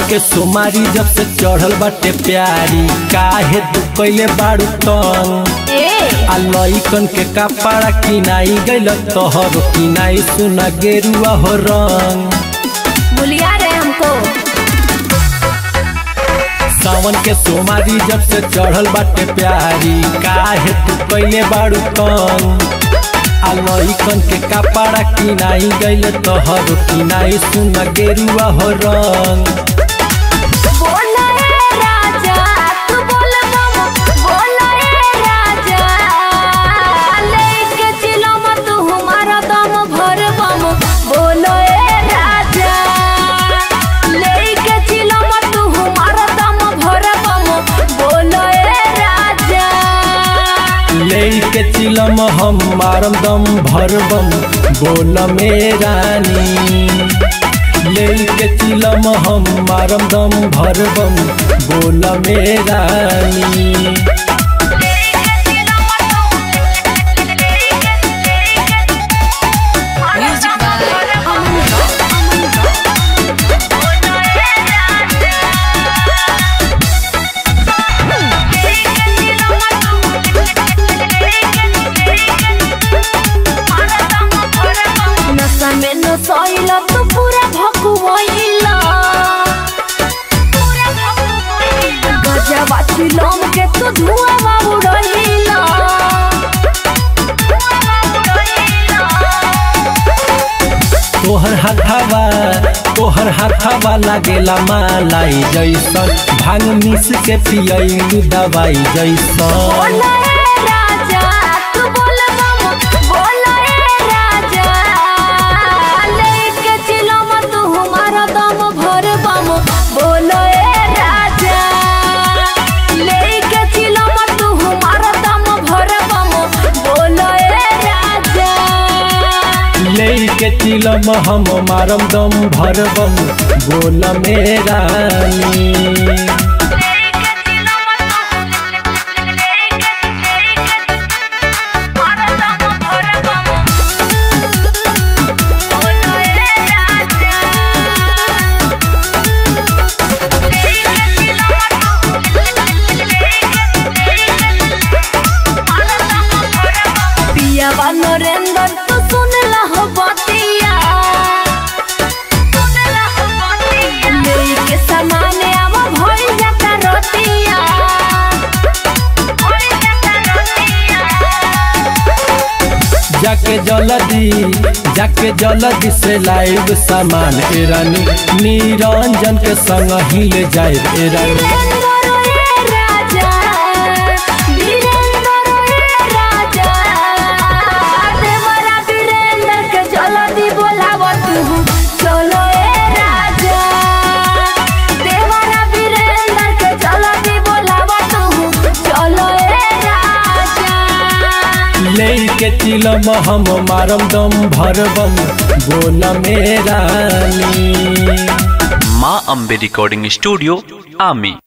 के सोमारी जब से चढ़ल बाटे प्यारी काहे तू कैले बाड़ू तंग ए आ लइकन के कपड़ा किनाई गइल तोहर किनाई सुना गेरुआ हो रंग भूलिया रे हमको सावन के सोमारी जब से चढ़ल बाटे प्यारी काहे तू कैले बाड़ू तंग आ लइकन के कपड़ा किनाई गइल तोहर किनाई सुना गेरुआ हो रंग बोला ए राजा तू बोल बम बोला ए राजा लेके चिलो मत हमारा दम भर बम बोलो ए राजा लेके चिलो मत हमारा दम भर बम बोलो ए राजा लेके चिलम हम मारम दम भरबम बोल मेरानी लेके चिलम हम मारम दम भरबम बोल मेरानी नशा में नशइला तू पूरा भकुआइला गजबा चिलम के तू धुआं उड़इला तोहर हाथावा तोहर हाथावा लागेला मालाई जैसन भांग मिस के पियलू दवाई जैसन बोला ए राजा तू बोल बम बोला ए राजा लेके चिलम तू हमारा दम भर बम बोलो ए राजा लेके चिलम तू हमारा दम भर बम बोलो ए राजा लेके चिलम हम मारम दम भरबम बोल मेरानी पियावा नरेंद्र तू सुन लहो बतिया लेके सामाने आवा भइल जाता रतिया जाके जल्दी जाके जल्दी से लाइव सामान एरानी निरंजन के संग ही ले जाए एरानी वीरेंद्र ए राजा वीरेंद्र ए राजा देवरा वीरेंद्र के जल्दी बोलाव तू चलो ए राजा देवरा वीरेंद्र के जल्दी बोलाव तू चलो ए राजा लेके चिलम हम मारम दम भरबम बोल मेरानी माँ अम्बे रिकॉर्डिंग स्टूडियो आमी